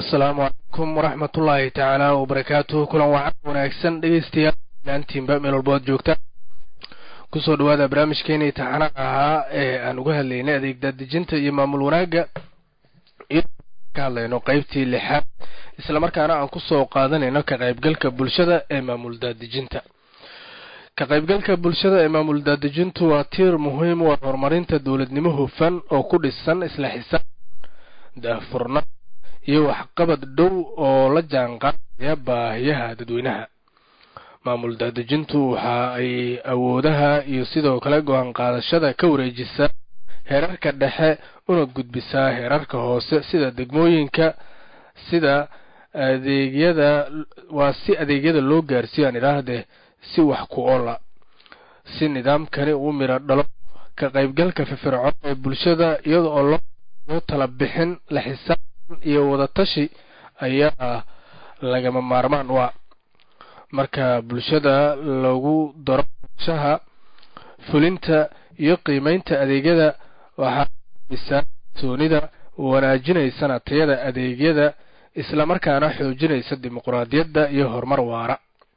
asalaamu calaykum waraxmatullaahi tacaala wabarakaatuhu kulan wacan wanaagsan dhegeystayaal laantiinba meel walbo ad joogtaan kusoo dhawaada barnaamijkeenii taxanaha ahaa ee aan uga hadlaynay adeeg daadejinta iyo maamul wanaagga iyo ka hadlayno qeybtii lixaad islamarkaana aan kusoo qaadanayno ka qaybgalka bulshada ee maamul daadejinta ka qaybgalka bulshada ee maamul daadejintu waa tiir muhiim u ah horumarinta dowladnimo hufan oo ku dhisan isla xisaab daahfurnaan iyo waxqabad dhow oo la jaanqaadaya baahiyaha dadweynaha maamul daadejintu waxa ay awoodaha iyo sidoo kale go-aan qaadashada ka wareejisaa heerarka dhexe una gudbisaa heerarka hoose sida degmooyinka sida adeegyada waa si adeegyada loo gaarsiiyo aan idhaahdee si wax ku oola si nidaamkani uu midho dhalo ka qaybgalka firfircoon ee bulshada iyada oo loo tala bixin la xisaabtan iyo wadatashi ayaa lagama maarmaan u ah marka bulshada lagu daro shaha fulinta iyo qiimeynta adeegyada waxaa soonida wanaajinaysana tayada adeegyada islamarkaana xoojinaysa dimuqraadiyadda iyo horumar waara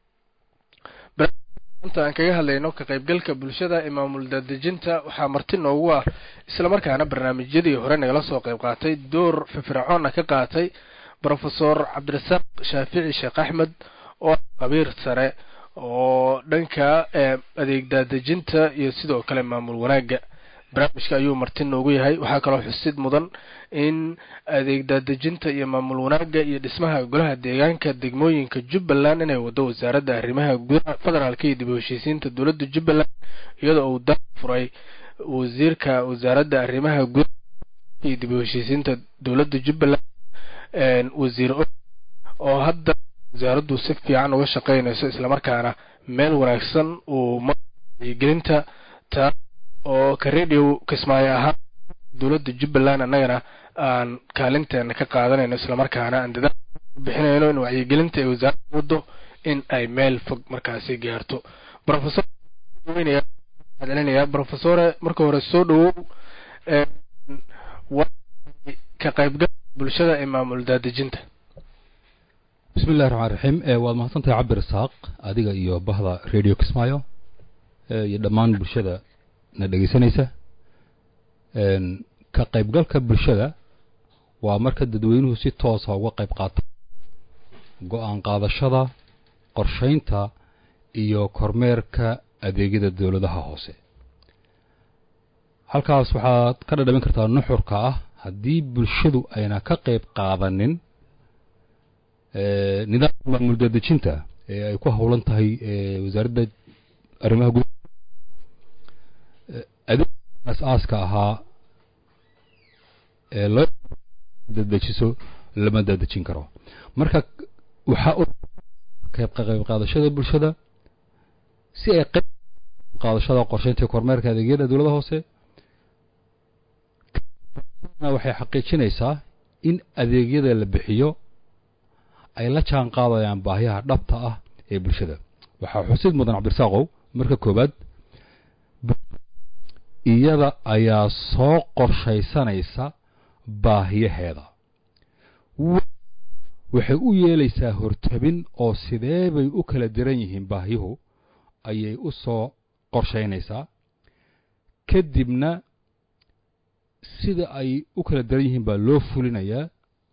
anta aan kaga hadlayno ka qaybgalka bulshada ee maamul daadejinta waxaa marti noogu ah islamarkaana barnaamijyadii hore nagala soo qayb qaatay door firfircoonna ka qaatay brofesor cabdirasaaq shaafici sheekh axmed oo qabiir sare oo dhanka adeeg daadejinta iyo sidoo kale maamul wanaagga barnaamijka ayuu marti noogu yahay waxaa kaloo xusid mudan in adeeg daadejinta iyo maamul wanaagga iyo dhismaha golaha deegaanka degmooyinka jubbaland inay wado wasaaradda arrimaha gudaha federaalka iyo dib u heshiisiinta dowladda jubbaland iyadoo uu da furay wasiirka wasaaradda arrimaha gudaha iyo dib u heshiisiinta dowladda jubbaland wasiir oo hadda wasaaraddu si fiican uga shaqaynayso islamarkaana meel wanaagsan uu mgelinta taa oo ka radio kismaayo ahaan dowladda jubbaland annagana aan kaalinteena ka qaadanayno islamarkaana aan dadaal bixinayno in wacyigelinta ay wasaaradda waddo in ay meel fog markaasi gaarto rofesor celinaya brofesore marka hore soo dhawow ka qaybgalka bulshada ee maamul daadejinta bismi illahi raxmaan raxiim waad mahadsantahay cabdirasaaq adiga iyo bahda radio kismaayo iyo dhammaan bulshada na dhegeysanaysa ka qaybgalka bulshada waa marka dadweynuhu si toosa uga qayb qaata go-aan qaadashada qorshaynta iyo kormeerka adeegyada dowladaha hoose halkaas waxaad ka dhadhamin kartaa nuxurka ah haddii bulshadu ayna ka qayb qaadanin nidaamka maamul daadejinta ee ay ku howlan tahay wasaaradda arrimaha gudaha adeeg as-aaska ahaa ee loo dadejiso lama daadejin karo marka waxaa qayb qayb qaadashada bulshada si ay qayb qaadashada qorsheynta kormeerka adeegyada dowladda hoose waxay xaqiijinaysaa in adeegyada la bixiyo ay la jaan qaadayaan baahiyaha dhabta ah ee bulshada waxaa xusid mudan cabdirasaaqow marka koowaad iyada ayaa soo qorshaysanaysa baahiyaheeda waxay u yeelaysaa hortabin oo sidee bay u kala diran yihiin baahiyuhu ayay u soo qorshaynaysaa kadibna sida ay u kala daran yihiin baa loo fulinayaa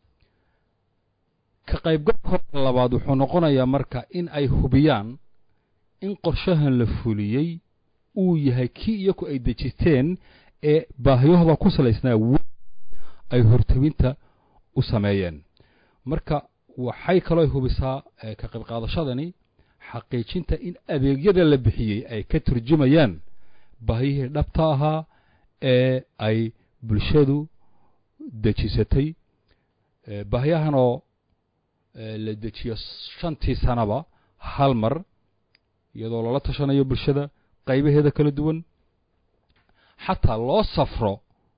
ka qaybgalkooda labaad wuxuu noqonayaa marka in ay hubiyaan in qorshahan la fuliyey uu yahay kii iyaku ay dejisteen ee baahiyahooda ku salaysnaa ay hortawinta u sameeyeen marka waxay kaloo hubisaa ka qayb qaadashadani xaqiijinta in adeegyada la bixiyey ay ka turjumayaan baahiyihii dhabta ahaa ee ay bulshadu dejisatay baahiyahanoo la dejiyo shantii sanaba hal mar iyadoo lala tashanayo bulshada qaybaheeda kala duwan xataa loo safro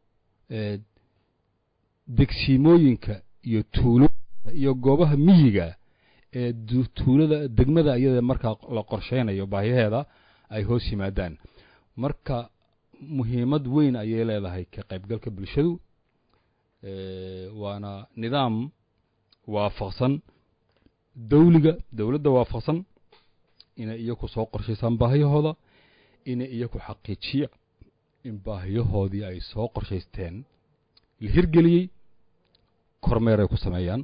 degsiimooyinka iyo tuulooyinka iyo goobaha miyiga ee tuulada degmada iyada markaa la qorsheynayo baahiyaheeda ay hoos yimaadaan marka muhiimad weyn ayay leedahay ka qaybgalka bulshadu waana nidaam waafaqsan dawliga dowladda waafaqsan inay iyaku soo qorshaysaan baahiyahooda inay iyaku xaqiijiya in baahiyahoodii ay soo qorshaysteen la hirgeliyey kormeer ay ku sameeyaan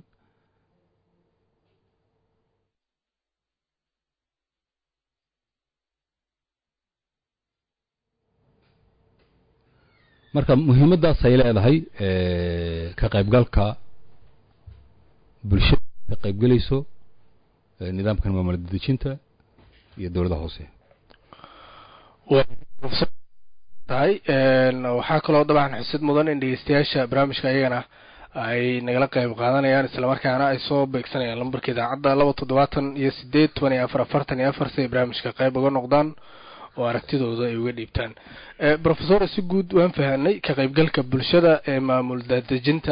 marka muhiimaddaas ay leedahay ka qaybgalka bulshada ka qaybgelayso nidaamkan maamul dadejinta iyo dowladda hoose tahay waxaa kaloo dabcan xusid mudan in dhegeystayaasha barnaamijka ayagana ay nagala qayb qaadanayaan islamarkaana ay soo beegsanayaan lambarka idaacadda laba toddobaatan iyo sideed toban iyo afar afartan iyo afar si ay barnaamijka qayb uga noqdaan oo aragtidooda ay uga dhiibtaan profesor si guud waan fahanay ka qaybgalka bulshada ee maamul daadejinta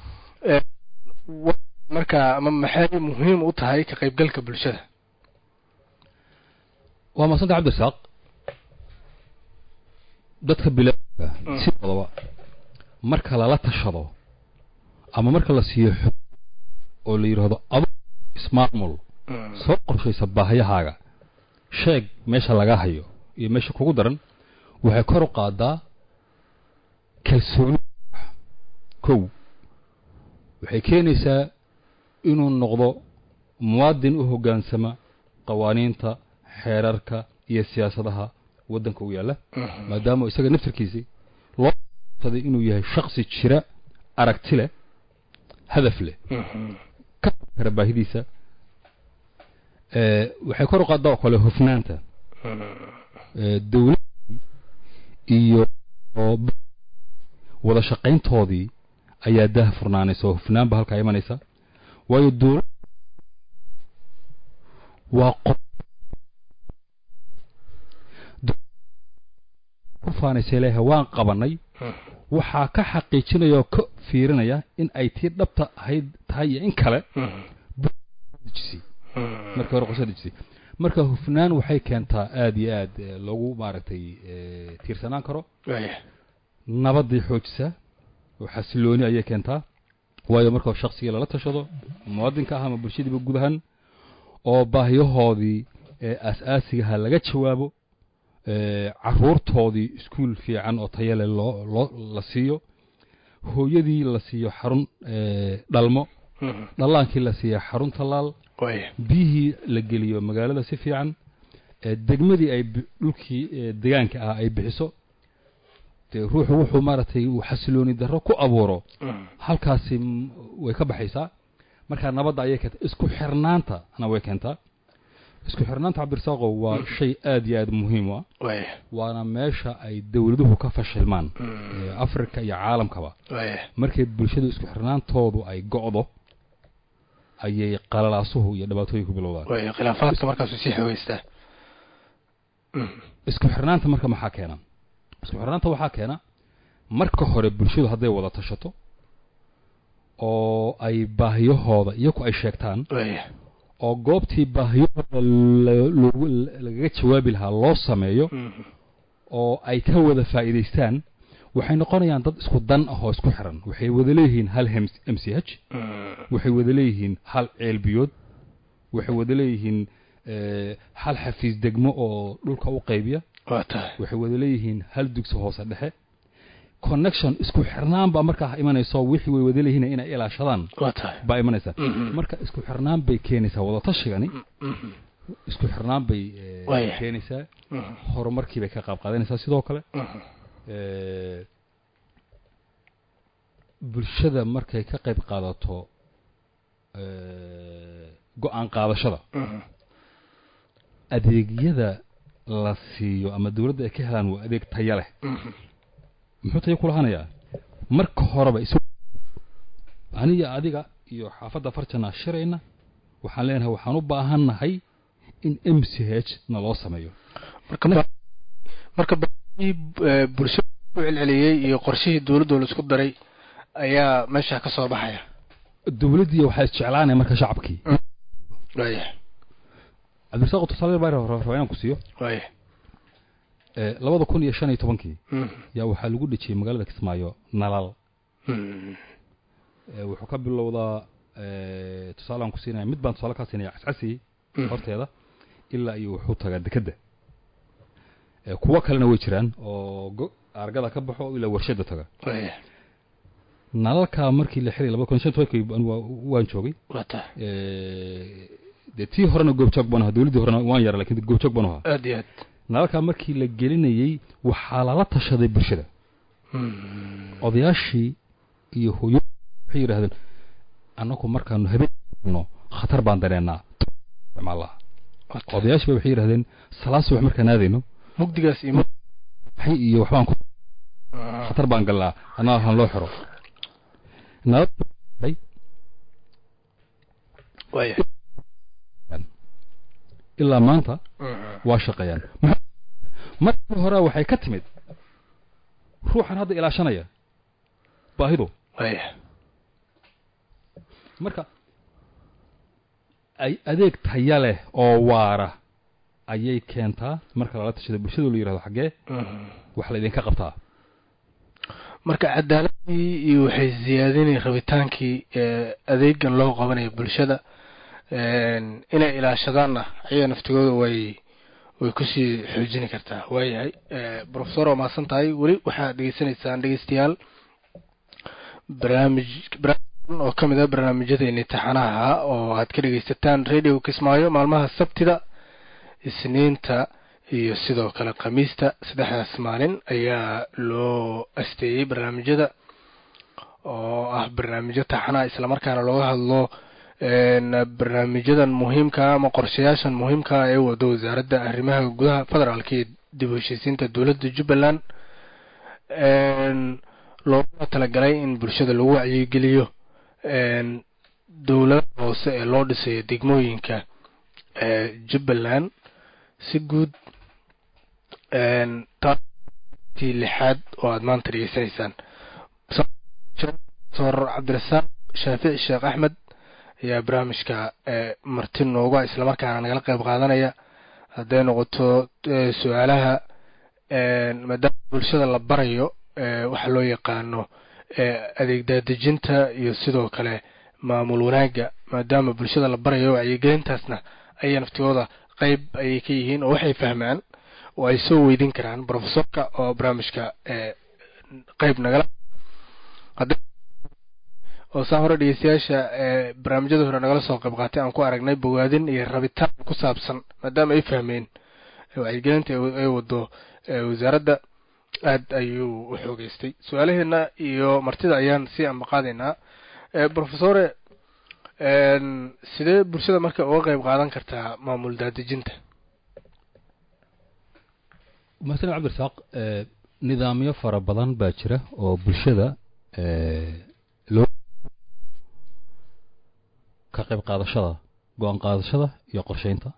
marka ama maxay muhiim u tahay ka qaybgalka bulshada waa maasanta cabdirasaaq dadka bilaadka sidoodaba marka lala tashado ama marka la siiyo xog oo la yidhaahdo ado ismaamul soo qorshaysa baahiyahaaga sheeg meesha laga hayo iyo meesha kugu daran waxay kor u qaadaa kalsooni kow waxay keenaysaa inuu noqdo muwaadin u hoggaansama qawaaniinta xeerarka iyo siyaasadaha waddanka u yaalla maadaama isaga naftarkiisii loo saday inuu yahay shaksi jira aragti leh hadaf leh ka kara baahidiisa waxay kor u qaadaa oo kale hufnaanta dowladda iyo wada shaqayntoodii ayaa daha furnaanaysa oo hufnaan ba halkaa imanaysa waayo dowlad waa qof ku faanaysa leeyahay waan qabanay waxaa ka xaqiijinaya oo ka fiirinaya in ay tii dhabta ahayd tahay iyo in kale dejisay markii hore qorshe dejisay marka hufnaan waxay keentaa aada iyo aad loogu maaragtay tiirsanaan karo nabaday xoojisaa oo xasilooni ayay keentaa waayo marka shaksigii lala tashado muwaadinka ah ama bulshadiiba guud ahaan oo baahiyahoodii aas-aasigaha laga jawaabo caruurtoodii iskuol fiican oo tayale loo loo la siiyo hooyadii la siiyo xarun dhalmo dhallaankii la siiyo xarun tallaal biyihii la geliyo magaalada si fiican degmadii ay dhulkii degaanka ah ay bixiso dee ruuxu wuxuu maaragtay uu xasilooni darro ku abuuro halkaasi way ka baxaysaa markaa nabadda ayay keenta isku xirnaantana way keentaa isku xirnaanta cabdirasaaqo waa shay aada iyo aada muhiim u ah waana meesha ay dowladuhu ka fashilmaan africa iyo caalamkaba markay bulshadu isku xirnaantoodu ay go'do ayay qalalaasuhu iyo dhibaatooyinku bilowdaan khilaafaadka markaasu sii xoogeystaa isku xirnaanta marka maxaa keena isku xirnaanta waxaa keena marka hore bulshadu hadday wada tashato oo ay baahiyahooda iyaku ay sheegtaan oo goobtii baahiyahooda lagaga jawaabi lahaa loo sameeyo oo ay ka wada faa'iidaystaan waxay noqonayaan dad isku dan ah oo isku xiran waxay wada leeyihiin hal m c h waxay wada leeyihiin hal ceelbiyood waxay wada leeyihiin hal xafiis degmo oo dhulka u qaybiya waxay wada leeyihiin hal dugsi hoose dhexe connection isku xirnaan baa markaa imanayso wixii way wada leeyihiin inay ilaashadaan baa imanaysa marka isku xirnaan bay keenaysaa wadatashigan isku xirnaan bay keenaysaa horumarkii bay ka qaab qaadanaysaa sidoo kale bulshada markay ka qayb qaadato go-aan qaadashada adeegyada la siiyo ama dawladda ay ka helaan waa adeeg taya leh muxuu tayo kulahanayaa marka horeba is aniga adiga iyo xaafadda farjana shirayna waxaan leenahay waxaan u baahannahay in m c h na loo sameeyo marka bulshada u celceliyey iyo qorshihii dowladda laisku daray ayaa meesha ka soo baxaya dowladdii waxaa isjeclaanaya marka shacabkii cabdirasaaq tusaale baa rabaa inaan ku siiyo labada kun iyo shan iyo tobankii yaa waxaa lagu dhejiyey magaalada kismaayo nalal wuxuu ka bilowdaa eh, tusaalaan ku siinaya mid baan tusaale kaa siinaya cascasi horteeda ilaa iyo wuxuu tagaa dekedda Eh, kuwo kalena way jiraan oo go- argada ka baxo ilaa warshada taga waaya nalalka markii la xiray laba kun shan tobankii anigu waa- waan joogay waa tahay Eh, dee tii horena goobjoog baan ahaa dowladdii horena waan yara lakin goobjoog baan ahaa aad iyo aad nalalka markii la gelinayey waxaa lala tashaday bulshada Mm. odayaashii iyo hooyo waxay yidhahdeen annagu markaanu habeenno khatar baan dareennaa isticmaalaha waa tahay odayaashii ba waxay yidhahdeen salaad subax markaan aadayno mugdigaas iyo mug- maxay iyo waxbaan ku Ah. khatar baan galnaa annaga han loo xiro nalal waaya ilaa maanta Mm. waa shaqeeyaan markii hore waxay ka timid ruuxan hadda ilaashanaya baahidu waaya marka ay adeeg taya leh oo waara ayay keentaa marka lala tashada bulshadu la yidhahdo xaggee Mm. wax la idinka qabtaa marka cadaaladii iyo waxay ziyaadinay rabitaankii ee adeegan loo qabanayo bulshada een, inay ilaashadaanna ayaga naftigooda way way kusii xoojini kartaa waayahay Eh, professor waa mahadsan tahay weli waxaad dhegeysanaysaan dhegeystayaal barnaamij barnaamij oo ka mid ah barnaamijyadeeni taxanaha oo aad ka dhegeysataan radio kismaayo maalmaha sabtida isniinta iyo sidoo kale khamiista saddexdaas maalin ayaa loo asteeyey barnaamijyada oo ah barnaamijyo taxanaha islamarkaana looga hadlo een, barnaamijyadan muhiimka ama qorshayaashan muhiimka ee wado wasaaradda arrimaha gudaha federaalka iyo dib u heshiisiinta dowladda jubbaland een, looguna talagalay in bulshada lagu wacyigeliyo een, dowladaha hoose ee loo dhisayo degmooyinka ee jubbaland si guud een, tii lixaad oo aad maanta dhegeysanaysaan doctor cabdirasaaq shaafici sheekh axmed ayaa barnaamijka ee marti nooga islamarkaana nagala qayb qaadanaya hadday noqoto ee, su-aalaha een, maadaama bulshada la barayo ee, waxa loo yaqaano ee, adeeg daadejinta iyo sidoo kale maamul wanaagga maadaama bulshada la barayo wacyigelintaasna ayaa naftigooda qayb ayay ka yihiin oo waxay fahmaan oo ay soo weydin karaan professorka oo barnaamijka ee qayb nagala hadda- oo saa hore dhegeystayaasha ee barnaamijyada hore nagala soo qayb qaatay aan ku aragnay bogaadin iyo rabitaan ku saabsan maadaama ay fahmeen ee wacyigelinta ay ay wado ee wasaaradda aad ayuu u xoogeystay su-aalaheena iyo martida ayaan sii ambaqaadaynaa ee professore een, sidee bulshada marka uga qayb qaadan kartaa maamul daadejinta masalan cabdirasaaq eh, nidaamyo fara badan baa jira oo bulshada eh, loo ka qayb qaadashada go-aan qaadashada iyo qorsheynta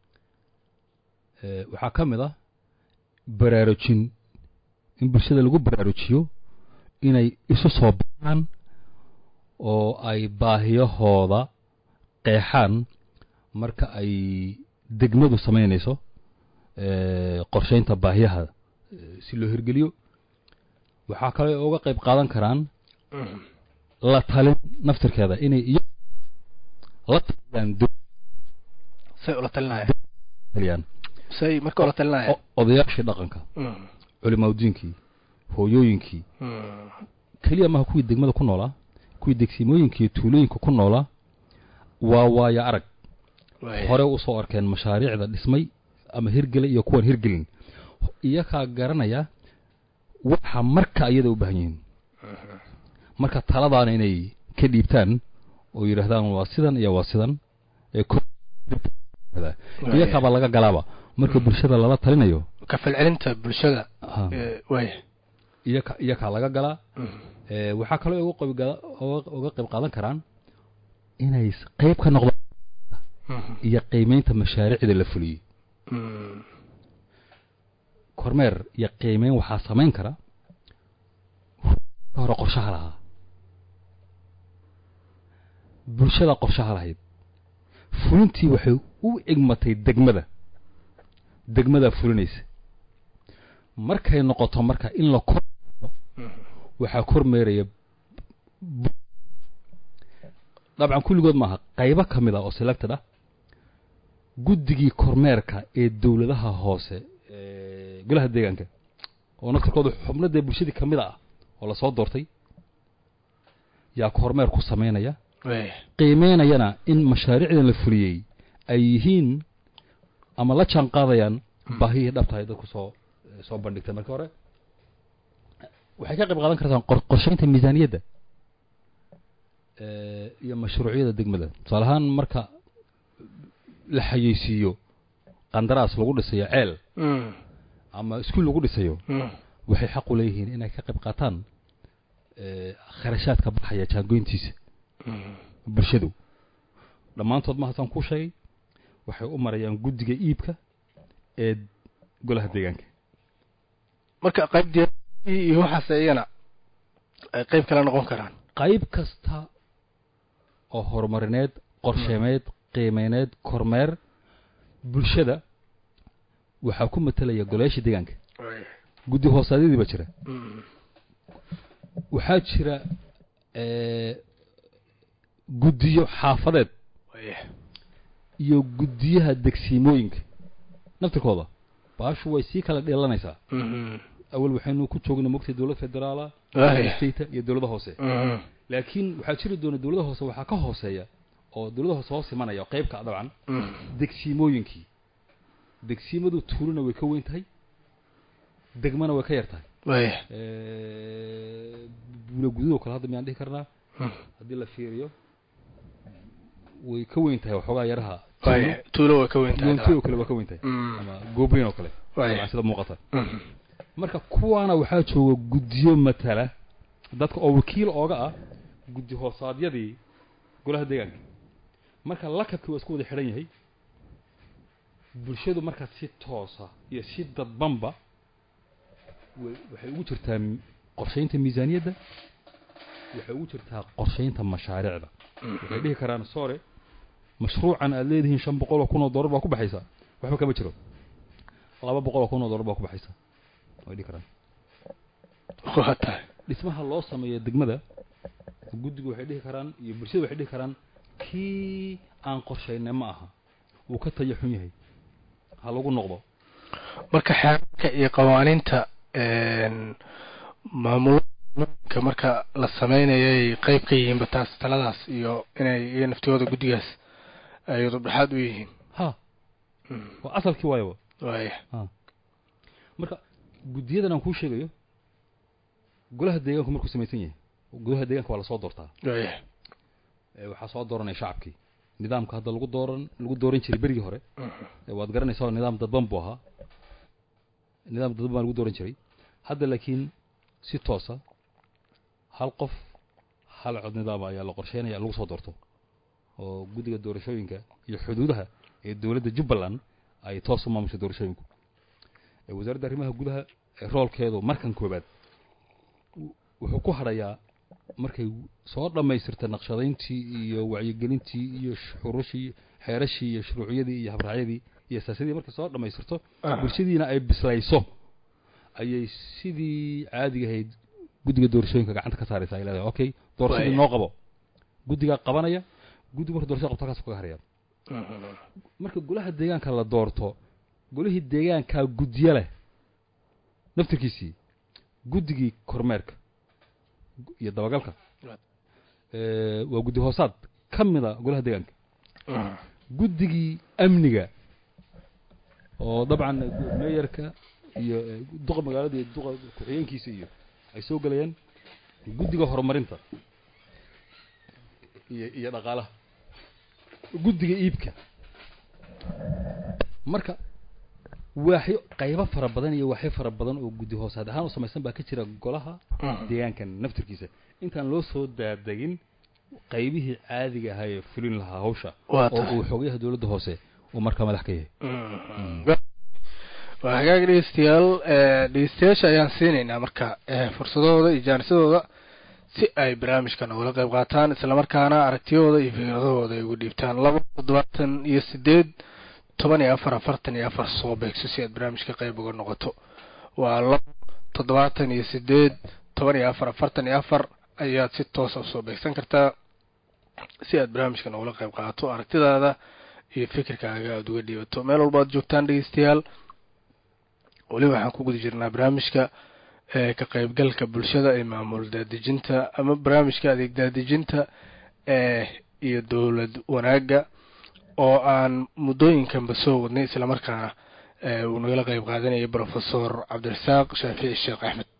Eh, waxaa ka mid ah baraarujin in bulshada lagu baraarujiyo inay isu soo baxaan oo ay baahiyahooda qeexaan marka ay degmadu samaynayso eh, qorsheynta baahiyaha eh, si loo hirgeliyo waxaa kale oo uga qayb qaadan karaan la talin naftirkeeda inay iyo la taliyaan dowlad say ula talinaya taliyaan say marka ula talinaya o- odayaashii dhaqanka Mm, culimaadiinkii hooyooyinkii mm, keliya maha kuwii degmada ku noolaa kuwii degsimooyinka iyo tuulooyinka ku noolaa waa waayo arag waaya. hore usoo arkeen mashaariicda dhismay ama hirgelay iyo kuwan hirgelin iyakaa garanaya waxa marka iyada u baahan yihiin marka taladaana inay ka dhiibtaan oo yidhaahdaan waa sidan iyo waa sidan ee ko- iyakaabaa laga galaaba marka bulshada lala talinayo ka falcelinta bulshada ha, ee, waaya iyaka iyakaa laga galaa Mm, ee, waxaa kaloo uga qayb gala- uga- uga qayb qaadan karaan inay s- qayb ka noqdaan mhm, iyo qiimeynta mashaariicda la fuliyey mm, kormeer iyo qiimeyn waxaa samayn kara ka hore qorshaha lahaa bulshada qorshaha lahayd fulintii waxay u egmatay degmada degmadaa fulinaysa markay noqoto marka in la kor mhm. waxaa kormeeraya bu- dabcan kulligood maaha qaybo ka mid ah oo selected ah guddigii kormeerka ee dowladaha hoose ee golaha deegaanka oo naftirkooda xubnadee bulshadii ka mid ah oo lasoo doortay yaa kormeer ku samaynaya waaya qiimeynayana in mashaariicdan la fuliyey ay yihiin ama la jaan qaadayaan baahihii dhabtahay dadku soo soo bandhigtay marka hore waxay ka qayb qaadan kartaan qor- qorsheynta miisaaniyadda eh, iyo mashruucyada degmada tusaale ahaan marka la xayeysiiyo qandaraas lagu dhisayo ceel Mm, ama iskuul lagu dhisayo mm, waxay xaq u leeyihiin inay ka qayb qaataan eh, kharashaadka baxaya jaangoyntiisa mm. bulshadu dhammaantood ma hasan kuu sheegay waxay u marayaan guddiga iibka ee golaha deegaanka marka qayb diyaar iyo waxaas iyana ay qayb kala noqon karaan qayb kasta oo horumarineed qorsheemeed qiimeyneed kormeer bulshada waxaa ku matelaya golayaasha deegaanka waaya guddi hoosaadyadii baa jira Mm, waxaa jira eh, guddiyo xaafadeed waaya iyo guddiyaha degsiimooyinka naftirkooda baashu way sii kala dheelanaysaa Mhm. awal waxaynu ku joognay mogtay dowlad federaala waaya state iyo dowladda hoose Mhm. laakiin waxaa jiri doona dowladda hoose waxaa ka hooseeya oo dowladda hoose hoos imanaya oo qaybka dabcan Mm, degsiimooyinkii degsiimadu tuuluna way ka weyn tahay degmana way ka yar tahay waaya buula gududoo kale hadda miyaan dhihi karnaa Mm, haddii la fiiriyo way ka weyn tahay waxoogaa yaraha waaya tuulo way ka weyn tahay yoonti oo kale waa ka weyn tahay Mm, ama goobeyn oo kale waaya dabcan sida muuqata Mhm. marka kuwaana waxaa jooga guddiyo matala dadka oo wakiil ooga ah guddi hoosaadyadii golaha deegaanka marka lakabkii waa isku wada xidhan yahay bulshadu markaa si toosa iyo si dadbanba way- waxay ugu jirtaa m- qorshaynta miisaaniyadda waxay ugu jirtaa qorshaynta mashaariicda waxay dhihi karaan sore mashruucan aad leedihiin shan boqol oo kun oo dollar baa ku baxaysa waxba kama jiro laba boqol oo kun oo dollar baa ku baxaysa way dhihi karaan waa tahay dhismaha loo sameeyo degmada guddigu waxay dhihi karaan iyo bulshada waxay dhihi karaan kii aan qorshaynay ma aha wuu ka tayo xun yahay ha lagu noqdo marka xeerarka iyo qawaaniinta een, maamulooyinka marka la sameynayay qayb ka yihiinba taas taladaas iyo inay iyo naftiyooda guddigaas ay dhexaad u yihiin ha Mm, waa asalkii waayaba waaya marka guddiyadan aan kuu sheegayo golaha deegaanku markuu samaysan yahay golaha deegaanka waa lasoo doortaa waaya ee waxaa soo dooranaya shacabkii nidaamka hadda lagu dooran lagu dooran jiray berigii hore Mhm. ee waad garanaysaa oo nidaam dadban buu ahaa nidaam dadban baa lagu dooran jiray hadda laakiin si toosa hal qof hal cod nidaam ayaa la qorsheynaya lagu soo doorto oo guddiga doorashooyinka iyo xuduudaha ee dowladda jubbaland ay toos u maamushay doorashooyinku ee wasaaradda arrimaha gudaha ee roolkeedu markan koobaad w- wuxuu ku hadhayaa markay soo dhammaystirta naqshadayntii iyo wacyigelintii iyo xurushii xeerashii iyo shuruuciyadii iyo habraacyadii iyo siyaasadii markay soo dhammaystirto Ah. bulshadiina ay bislayso ayay sidii caadiga ahayd guddiga doorashooyinka gacanta ka saaraysa ay leedahay okay doorashadii Waaya. noo qabo guddigaa qabanaya guddigu marka doorashada qabto halkaas kaga haraya Mhm. marka golaha deegaanka la doorto golihii deegaankaa guddiyo leh naftirkiisii guddigii kormeerka gu- iyo dabagalka Right. ee, waa guddi hoosaad ka mida golaha deegaanka Mhm. guddigii amniga oo dabcan gu- meeyarka iyo ee, duqa magaalada iyo duqa ku-xigeenkiisa iyo ay soo gelayaan guddiga horumarinta iyo iyo dhaqaalaha guddiga iibka marka waaxyo qaybo fara badan iyo waaxyo fara badan oo guddi hoosaad ahaan u samaysan baa ka jira golaha Mhm. deegaankan naftirkiisa intaan loo soo daadegin qaybihii caadiga ahaa ee fulin lahaa hawsha waa oo tahay uu xogayaha dowladda hoose uu markaa madax ka yahay Mhm. waa hagaag dhegeystayaal ee, dhegeystayaasha ayaan siinaynaa marka ee, fursadahooda iyo jaanisadooda si ay barnaamijka nogala qayb qaataan islamarkaana aragtiyahooda iyo fikradahooda ay ugu dhiibtaan laba toddobaatan iyo sideed toban iyo afar afartan iyo afar soo beegso si aad barnaamijka qayb uga noqoto waa laba toddobaatan iyo sideed toban iyo afar afartan iyo afar ayaad si toosa usoo beegsan kartaa si aad barnaamijka noogula qayb qaato aragtidaada iyo fikirkaaga aada uga dhiibato meel walba ad joogtaan dhegeystayaal weli waxaan ku guda jirnaa barnaamijka ka qaybgalka bulshada ee maamul daadejinta ama barnaamijka adeeg daadejinta iyo dowlad wanaagga oo aan muddooyinkanba soo wadnay islamarkaana uu nagala qayb qaadanayay brofesor cabdirasaaq shaafici sheekh axmed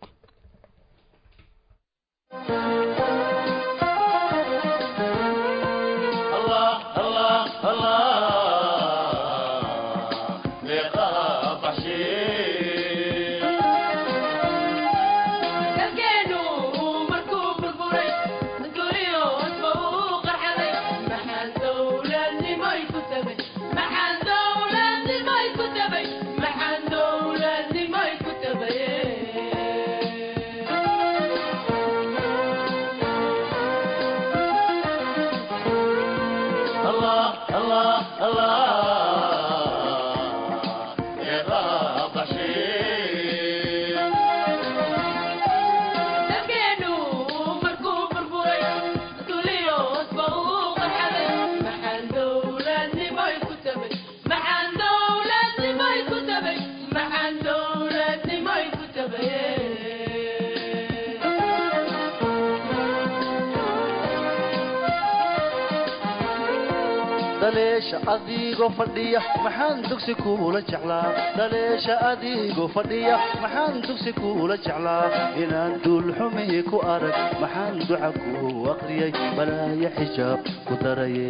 dhaleesha adigoo fadhiya maxaan dugsi kuula jeclaa dhaleesha adigoo fadhiya maxaan dugsi kuula jeclaa inaan duulxumi ku arag maxaan duca ku aqriyay balaaya xijaab ku daraye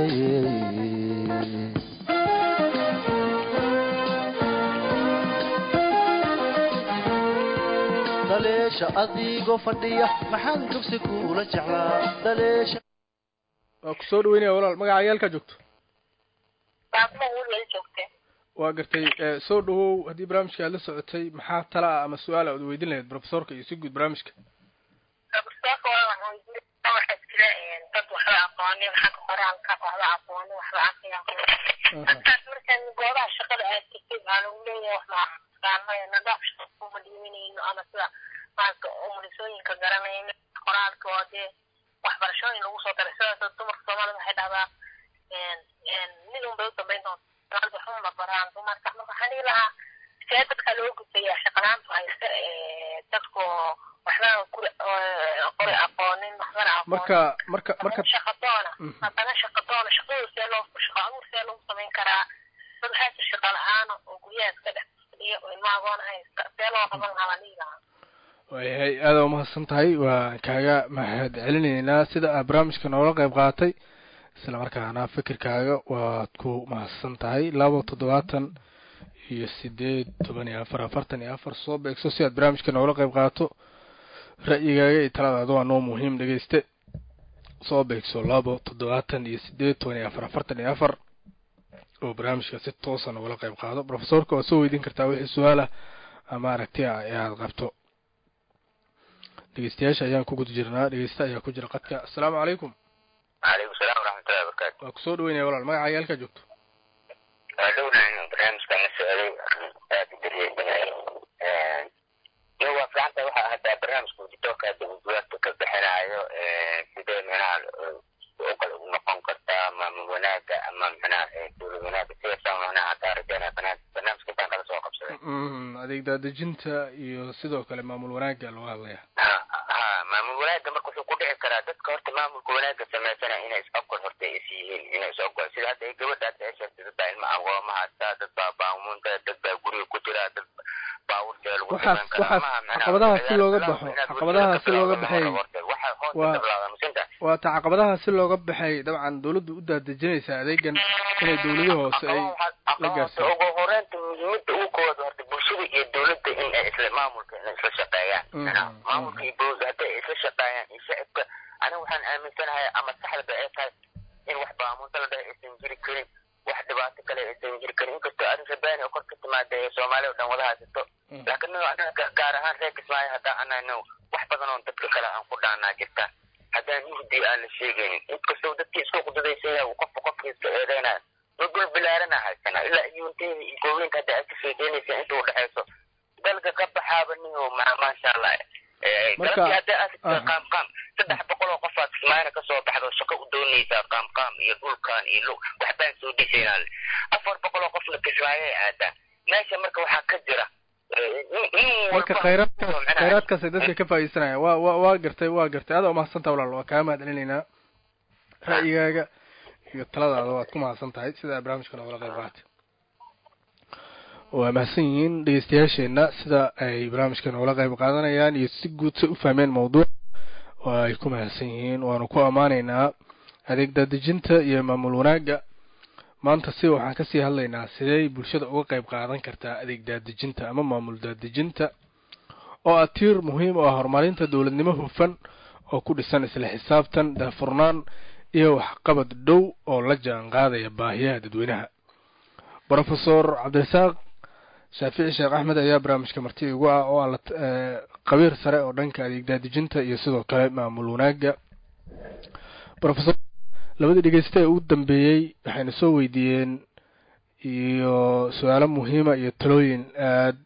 dhaleesha adigoo fadhiya maxaan dugsi kuula jeclaa dhaleesha waa ku soo dhaweynaya walaal magaca yaalkaa joogto baabma wulal joogte waa gartay soo dhawow haddii barnaamijka aad la socotay maxaa tala ah ama su-aal aad weydiin lahayd profesorka iyo si guud barnaamijka profesorka waa weydiin waxaa jira dad waxba aqoonin xagga qoraalka waxba aqoonin waxba aqriya dadkaas markaan goobaha shaqada aad tegtay waxaa lagu leeyahay wax maaqaanay nadaaf shaqa kuma dhiiminayno ama sida maarka umulisooyinka garanayno qoraalka oo dee waxbarashooyin lagu soo daray sidaas dumarka soomaalida waxay dhahdaa mid un bay u dambayn doonta waxuma baraan dumarka marka waxaan dhihi lahaa see dadka loo gudbayaa shaqalaantu haysta dadku waxba guri qori aqoonin waxbana aqoonin marka marka marka shaqadoona haddana shaqadoona shaqadooda see loo shaqo abuur see lagu samayn karaa dad waxaa jir shaqa la-aana oo guryaha iska dhex fadhiya oo ilma agoon haysta see loo qaban lahaa baan dhihi lahaa waayahay aada umahadsan tahay waan kaaga mahad celinaynaa sida aad barnaamijka noola qayb qaatay isla markaana fikirkaaga waad ku mahadsan tahay laba toddobaatan iyo sideed toban iyo afar afartan iyo afar soo beegso si aad barnaamijka noola qayb qaato ra'yigaaga iyo taladaada waa noo muhiim dhegeyste soo beegso labo toddobaatan iyo sideed toban iyo afar afartan iyo afar oo barnaamijka si toosa noogala qayb qaado profesorka waad soo weydiin kartaa wixii su-aal ah ama aragti ah ee aada qabto dhegeystayaasha ayaan ku guda jirnaa dhegeysta ayaa ku jira qadka assalaamu calaykum وعليكم السلام ورحمة الله وبركاته waa kusoo dhaweynaya walaal magaca yaalkaa joogto dhowna barnaamij baan la socday aad u daryeelinayo iyo waa fiicanta waxa hadda barnaamijka uditoorka hadda uu bugaagta ka bixinayo sidee micnaha u kale u noqon kartaa maamul wanaaga ama micnaha dowlad wanaaga sidaasaan micnaha hadda rajaynaya barnaamijka intaan kala soo qabsaday adeeg daadejinta iyo sidoo kale maamul wanaagga looga hadlaya ha ha maamul wanaaga marka wuxuu ku dhici karaa dadka horta maamulka wanaaga sameysana inay is-ogol horta is yihiin inay is-ogol sida hadda ay gabadha hadda ay sheegtay dad baa ilma agooma haystaa dad baa baamunta dad baa guriga ku jira dad baawurta lagu waxaas dhiman karaa. waxaas Maaha micnaha caqabadaha si looga inaad baxo inaad caqabadaha si looga bulshada ka baxay bilaawdo horta. Waxa hoos waa- ka bilaawda masinta waa ta caqabadaha si looga baxay dabcan dawladdu u daadejinaysaa adeegan inay dawladaha hoose ay la gaarsiiyo ugu horeynta muhiimada ugu koowaad horta bulshada iyo dowladda in ay isla maamulka inay isla shaqeeyaan Mhm, Macnaha mhm. maamulka iyo dowladda hadday isla shaqeeyaan iyo shacibka aniga waxaan aaminsanahay ama saxdaba ay tahay in wax baamunta la dhahay aysan jiri karin wax dhibaato kale aysan jiri karin inkastoo arrin rabaani oo kor ka timaada ee soomaaliya oo dhan wada haysato Mhm. laakiin aniga anaga gaar ahaan reer kismaayo haddaan anayno wax badan oo dadka kale aan ku dhaanaa jirta haddaan mugdi aan la sheegaynin inkastoo dadkii isku qududaysan yahay uu qofka qofkii iska eedeynaya dhul bilaarana haysana ilaa iyuunteeda iyo gooweynka hadda aad ka sheekeynaysa inta u dhexayso dalka ka baxaaba niyo ma maasha allah Eh, Marka- galabtii hadda aad aha. qaam qaam saddex boqol oo qof aad kismaayana kasoo baxdo shaqo u doonaysa rabaan iyo lug waxbaan soo dhisaynaa afar boqol oo qofna kismaayay aadaan meesha marka waxaa ka jira marka khayraadkaas khayraadkaasay dadka ka faa'iidaysanayaan waa waa waa gartay waa gartay adaa umahadsantaha walaal waa kaa mahad celinaynaa ra'yigaaga iyo taladaada waad ku mahadsan tahay sidaa barnaamijka noogala qayb qaatay waa mahadsan yihiin dhegeystayaasheenna sida ay barnaamijka noogala qayb qaadanayaan iyo si guud say u fahmeen mawduuc waa ay ku mahadsan yihiin waanu ku ammaanaynaa adeeg daadejinta iyo maamul wanaagga maanta si waxaan kasii hadlaynaa sidey bulshada uga qayb qaadan kartaa adeeg daadejinta ama maamul daadejinta oo ah tiir muhiim u ah horumarinta dowladnimo hufan oo ku dhisan isla xisaabtan daafurnaan iyo waxqabad dhow oo la jaan qaadaya baahiyaha dadweynaha brofesor cabdirasaaq shaafici sheekh axmed ayaa barnaamijka marti igu ah oo ah qabiir sare oo dhanka adeeg daadejinta iyo sidoo kale maamul wanaagga rofesor labadii dhegeysta ee ugu dambeeyey waxayna soo weydiiyeen iyo su-aalo muhiima iyo talooyin aad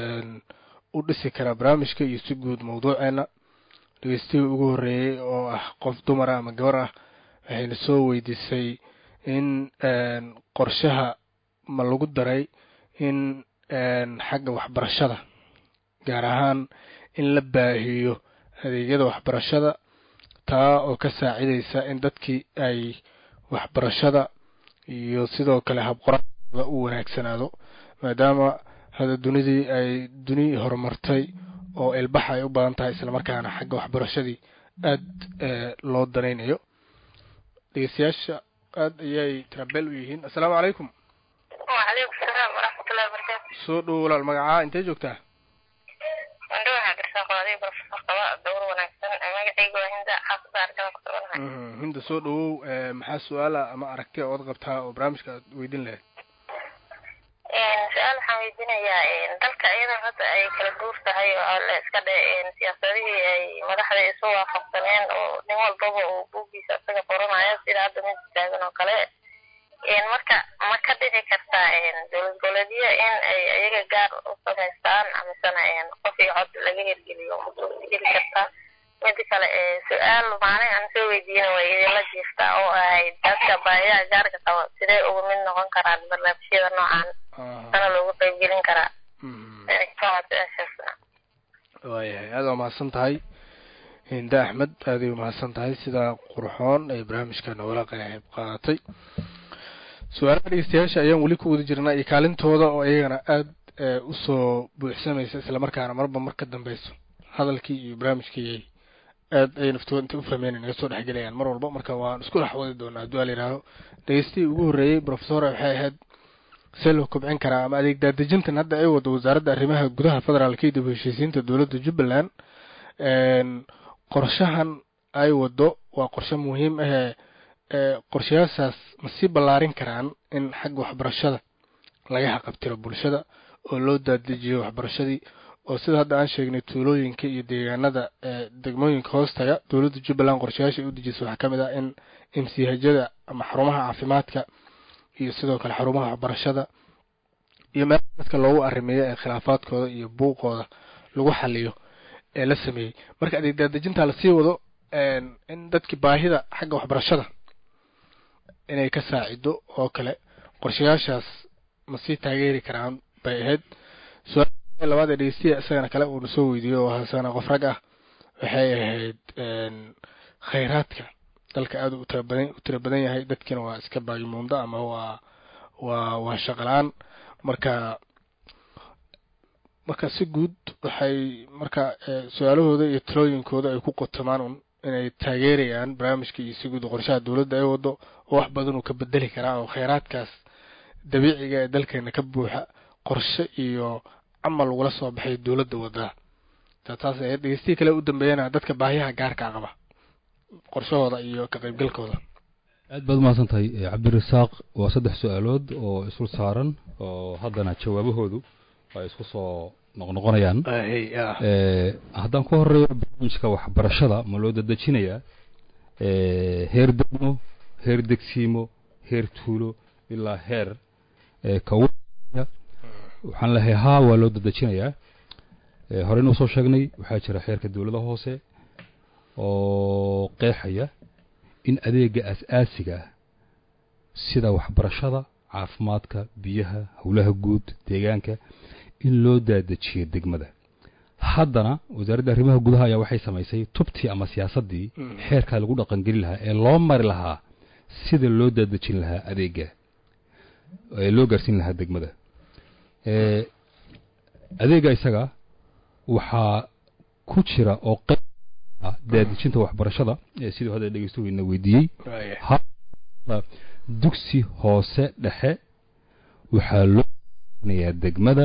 u dhisi kara barnaamijka iyo si guud mawduuceena dhegeystihii ugu horreeyey oo ah qof dumar ah ama gabar ah waxayna soo weydiisay in qorshaha ma lagu daray in xagga waxbarashada gaar ahaan in la baahiyo adeegyada waxbarashada taa oo ka saacidaysa in dadkii ay waxbarashada iyo sidoo kale habqoraada u wanaagsanaado maadaama hada dunidii ay duni horumartay oo ilbax ay u badan tahay islamarkaana xagga waxbarashadii aad loo danaynayo dhegeystayaasha aad ayay trabel u yihiin assalaamu calaykum wacalaykum salaam waraxmatullahi wabarakaatu soo dhowo walaal magacaa intee joogtaa andho waxaa garsaa qodadiy profesor qaba dowr wanaagsan magacayga waa hinda xaafada argada ku suganahay hinda soo dhowow maxaa su-aala ama aragti ood qabtaa oo barnaamijka aad weydin lahayd su-aal waxaan weydiinayaa dalka iyadoo hadda ay kala guur tahay oo la iska dhe siyaasadihii ay madaxda isu waafaqsaneen oo nin walbaba uu buuggiisa isaga qoranayo sida hadda mid taagan oo kale marka ma ka dhici kartaa dowlad goboleedyo in ay iyaga gaar u samaystaan amasena qof iyo cod laga hirgeliyo ma suurtageli kartaa mida kale su-aal maalin aan soo weydiina way idinla jiiftaa oo ahayd dadka baahiyaha gaarka qaba sidee uga mid noqon karaan barnaamijyada noocan sana loogu qaybgelin karaa waayahay aada waa mahadsan tahay hinda axmed aaday umahadsan tahay sidaa qurxoon ay barnaamijka noogala qayb qaadatay su-aalaha dhegeystayaasha ayaan weli ku wada jirnaa iyo kaalintooda oo iyagana aada usoo buuxsamaysa islamarkaana marba mar ka dambeyso hadalkii iyo barnaamijkii aad ay naftooda intay u fahmeen naga soo dhexgelayaan mar walba marka waan isku dhex wadi doonaa hadduu ala yihaaho dhegeystihii ugu horreeyey profesor waxay ahayd see loo kobcin karaa ama adeeg daadejintan hadda ay wado wasaaradda arrimaha gudaha federaalka iyo dib u heshiisiinta dowladda jubbaland qorshahan ay wado waa qorshe muhiim ahee qorshayaashaas ma sii ballaarin karaan in xagga waxbarashada laga haqabtiro bulshada oo loo daadejiyo waxbarashadii oo sida hadda aan sheegnay tuulooyinka iyo deegaanada degmooyinka hoostaga dowladda jubbaland qorshayaasha ay u dejisay waxaa ka mid ah in imsihajada ama xarumaha caafimaadka iyo sidoo kale xarumaha waxbarashada iyo meelaha dadka loogu arrimeeyo ee khilaafaadkooda iyo buuqooda lagu xaliyo ee la sameeyey marka adeeg daadejintaa lasii wado in dadkii baahida xagga waxbarashada inay ka saacido oo kale qorshayaashaas ma sii taageeri karaan bay ahayd su-aal labaad ee dhegeystiya isagana kale uuna soo weydiiyo oo hasana qof rag ah waxay ahayd khayraadka dalka aada u tira badan u tira badan yahay dadkiina waa iska baagimuundo ama waa waa waa shaqalaan marka marka si guud waxay marka su-aalahooda iyo talooyinkooda ay ku qotomaan un inay taageerayaan barnaamijka iyo si guud qorshaha dowladda ay wado oo wax badan uu ka bedeli karaa oo kheyraadkaas dabiiciga ee dalkeena ka buuxa qorshe iyo camal lagula soo baxay dowladda wadaa taas ay dhegeystihii kale u dambeeyana dadka baahiyaha gaarka qaba qorshahooda iyo ka qaybgalkooda aad baad umahadsan tahay cabdirasaaq waa saddex su-aalood oo isul saaran oo haddana jawaabahoodu ay isku soo noqnoqonayaan haddaan ku horeeyo barnaamijka waxbarashada ma loo dadejinayaa heer degmo heer degsiimo heer tuulo ilaa heer kaw waxaan lehay haa waa loo dadejinayaa horeynu usoo sheegnay waxaa jira xeerka dowlada hoose oo qeexaya in adeega as-aasiga ah sida waxbarashada caafimaadka biyaha howlaha guud deegaanka in loo daadajiyo degmada haddana wasaaradda arrimaha gudaha ayaa waxay samaysay tubtii ama siyaasaddii xeerkaa lagu dhaqangeli lahaa ee loo mari lahaa sida loo daadejin lahaa adeega ee loo gaarsiin lahaa degmada ee adeega isaga waxaa ku jira oo qayb ah daadejinta waxbarashada ee siduu hadda dhegeystuhuyna weydiiyey ha dugsi hoose dhexe waxaa loo nayaa degmada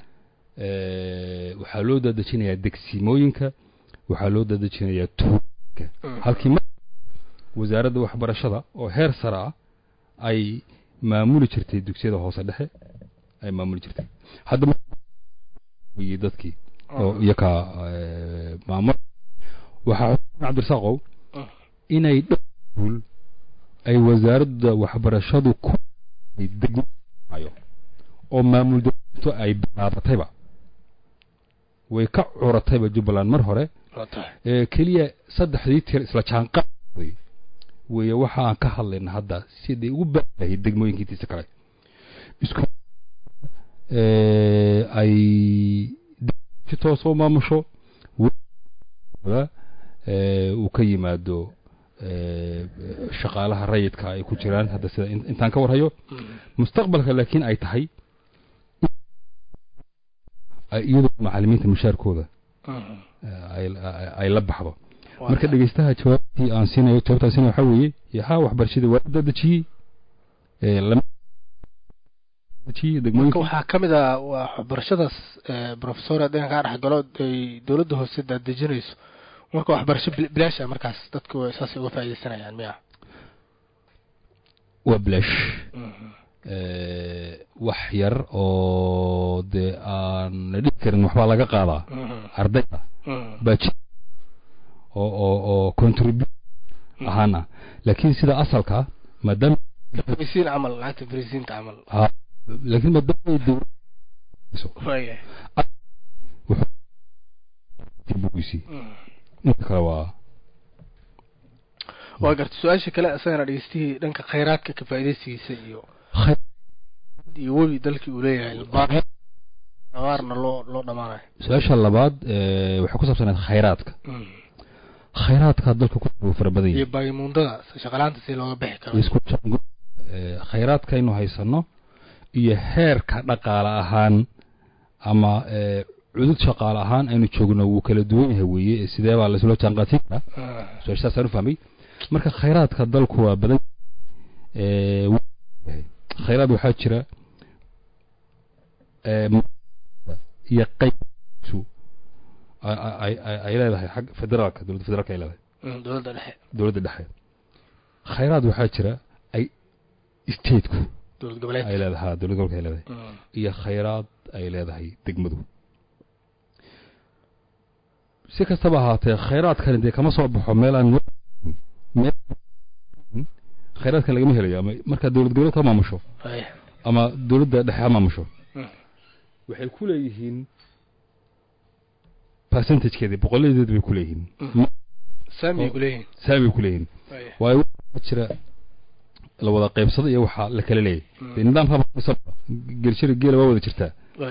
waxaa loo daadejinayaa degsimooyinka waxaa loo daadejinayaa tuuka halkii mar wasaaradda waxbarashada oo heer sare ah ay maamuli jirtay dugsiyada hoose dhexe ay maamuli jirtay hadda weye dadkii oo iyakaa maamul waxaa xuseen cabdirasaaqow inay dhowul ay wasaaradda waxbarashadu ku degmayo oo maamul dowladto ay bilaabatayba way ka curatayba jubbaland mar hore ee keliya saddexdii tir isla jaanqaaday weeye waxa aan ka hadlayna hadda siday ugu baahayd degmooyinkiitiisa kale isku ay si toos u maamusho uu ka yimaado shaqaalaha rayidka ay ku jiraan hadda sida intaan ka warhayo mustaqbalka laakiin ay tahay iyadoo macalimiinta mushaarkooda ay la baxdo marka dhegeystaha jawaabtii aan siinayo jawaabtaan siinayo waxaa weeye yaa waxbarashadii waa dadejiyey marka waxaa ka mid ah waa waxbarashadaas professor haddeen kaa dhex galo ay dowladda hoose daadejinayso marka waxbarasho bilaasha markaas dadku saasay uga faaideysanayaan miya waa bilaash wax yar oo dee aan la dhihi karin waxbaa laga qaadaa ardayda baa jir oo oo oo contribute ahaana laakiin sida asalka maadaama frisiin camal lacagta frisiinta camal laakiin maadaama ay dowlad bugiisii inta kale waa waa garta su-aasha kale isagana dhegeystihii dhanka khayraadka ka faaideysigiisa iyo iyo webi dalkii uu leeyahay abaarna loo loo dhamaanayo su-aasha labaad waxay ku saabsaneed khayraadka khayraadka dalka ku fara badan iyo baayimundada shaqalaanta si looga bixi karo isku khayraadkaynu haysano iyo heerka dhaqaale ahaan ama cudud shaqaale ahaan aynu joogno wuu kala duwan yahay weeye sidee baa laisula jaanqaadsiin karaa su-aashaasaan u fahmay marka khayraadka dalku waa badan khayraad waxaa jira iyo qaybsu ay leedahay xag federaalka dowladda federaalka ay leedahay dowladda dhexe dowladda dhexe khayraad waxaa jira ay stateku dowlad goboleed ay leedahay ha dowlad gobolka ay leedahay iyo khayraad ay leedahay degmadu si kastaba ahaatee khayraadkani dee kama soo baxo meel aan meel khayraadkan lagama helayo ama markaa dowlad goboleedka ha maamusho ama dowladda dhexe ha maamusho waxay ku leeyihiin percentagekeedii boqoladeed bay ku leeyihiin saamiyay ku leeyihiin saamiyay ku leeyihiin waayo waxaa jira la wada qaybsada iyo waxaa la kala leeyahy dee nidaamka gelshada geela waa wada jirtaa